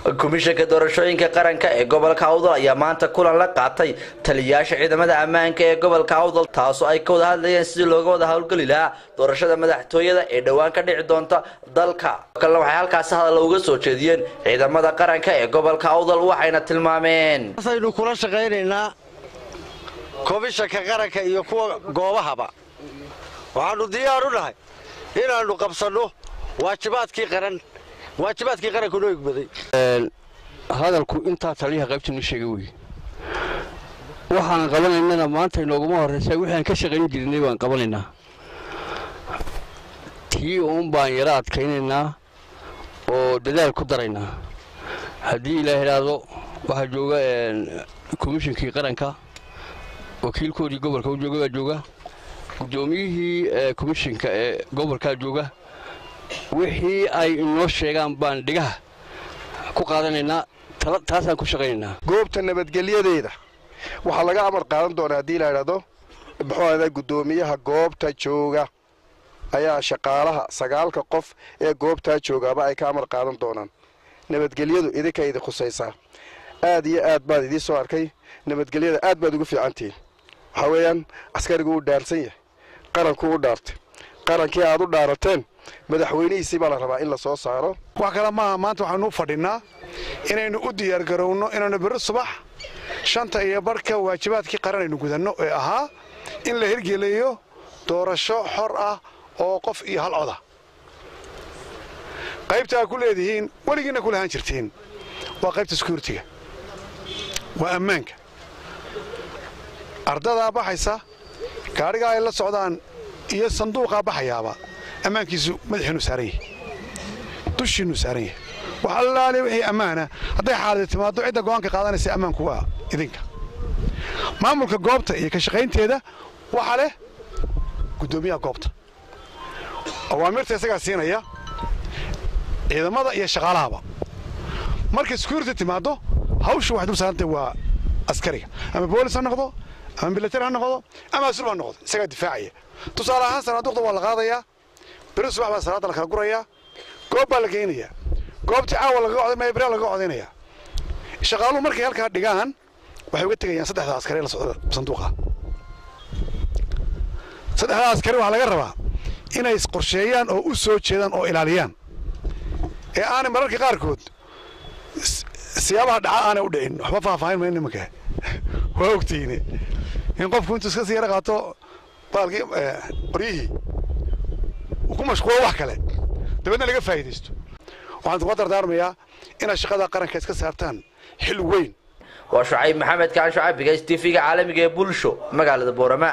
komishanka doorashooyinka qaranka ee gobolka awdal ayaa maanta kulan la qaatay taliyayaasha ciidamada ammaanka ee gobolka awdal taasoo ay ka wada hadlayeen sidii looga wada howlgeli lahaa doorashada madaxtooyada ee dhowaan ka dhici doonta dalka kalena waxay halkaasi hadalla uga soo jeediyeen ciidamada qaranka ee gobolka awdal waxayna tilmaameen aynu kula shaqaynaynaa komishanka qaranka iyo kuwa goobahaba waxaannu diyaar u nahay inaannu qabsanno waajibaadkii qaran waajibaadkii qaranku noo igmaday hadalku intaa taliyaha qaybta noo sheegay wey waxaan qabanaynana maanta inooguma horraysa wixii aan ka shaqayn jirnay baan qabanaynaa tii uun baan yaro adkaynaynaa oo dadaal ku daraynaa haddii ilaa idhaahdo waxaa jooga komishinkii qaranka wakiilkoodii gobolka u jooga baa jooga guddoomiyihii komishinka ee gobolkaa jooga wixii ay inoo sheegaan baan dhigaha ku qaadanaynaa taasaan ku shaqaynaynaa goobta nabadgelyadeeda waxaa laga amar qaadan doonaa haddii la idhaahdo muxuu ahda guddoomiyaha goobta jooga ayaa shaqaalaha sagaalka qof ee goobtaa joogaaba ay ka amar qaadan doonaan nabadgelyadu idinka idin khusaysaa aad iyo aad baad idiin soo arkay nabadgelyada aad baad ugu fiicantihiin waxaa weeyaan askarigu u dhaarsan yahay qaranku u dhaartay qarankii aad u dhaarateen madaxweynihiisii baa la rabaa in la soo saaro wax kale maaha maanta waxaanu u fadhinnaa inaynu u diyaargarowno inaynu birri subax shanta iyo barhka waajibaadkii qaran aynu gudanno ee ahaa in la hirgeliyo doorasho xor ah oo qof iyo hal coda qaybta aad ku leedihiin weligiinna ku lahaan jirtiin waa qaybta sekuuritiga waa ammaanka ardadaa baxaysa gaadhigaa ay la socdaan iyo sanduuqaa baxayaaba ammaankiisu madaxiinu saaran yahay dushiinnu saaran yahay wax allaaliya wixii ammaana hadday xaaladi timaaddo cidda go'aanka qaadanaysa ammaanku waa idinka maamulka goobta iyo ka shaqaynteeda waxaa leh guddoomiyaha goobta awaamirta isagaa siinaya ciidamada iyo shaqaalahaba markay sekuurity timaaddo hawshu waxay dul saarantay waa askariga ama boolis ha noqdo ama milatari ha noqdo ama asul ha noqdo isagaa difaacaya tusaale ahaan sanaaduuqda waa la qaadayaa beri subax baa salaadda la kala gurayaa goob baa la geynayaa goobtii caawa lagaga coday maya beri lagaga codaynayaa shaqaaluhu markay halkaa dhigaan waxay uga tegayaan saddexda askari la socda sanduuqa saddexda askari waxaa laga rabaa inay qorsheeyaan oo u soo jeedaan oo ilaaliyaan ee aanay mararka qaarkood siyaabaha dhaca aanay u dhicin waxba faahfaahin mayno nimanka waa ogtihiine in qofku intuu iska sii yara qaato baalkii qoryihii uu ku mashquulo wax kale dabeedna laga faa'iidaysto waxaan kuga dardaarmayaa inaad shaqada qaranka iska saartaan xil weyn waa shucayb maxamed kaan shucaybiga s tv-ga caalamiga ee bulsho magaalada boorama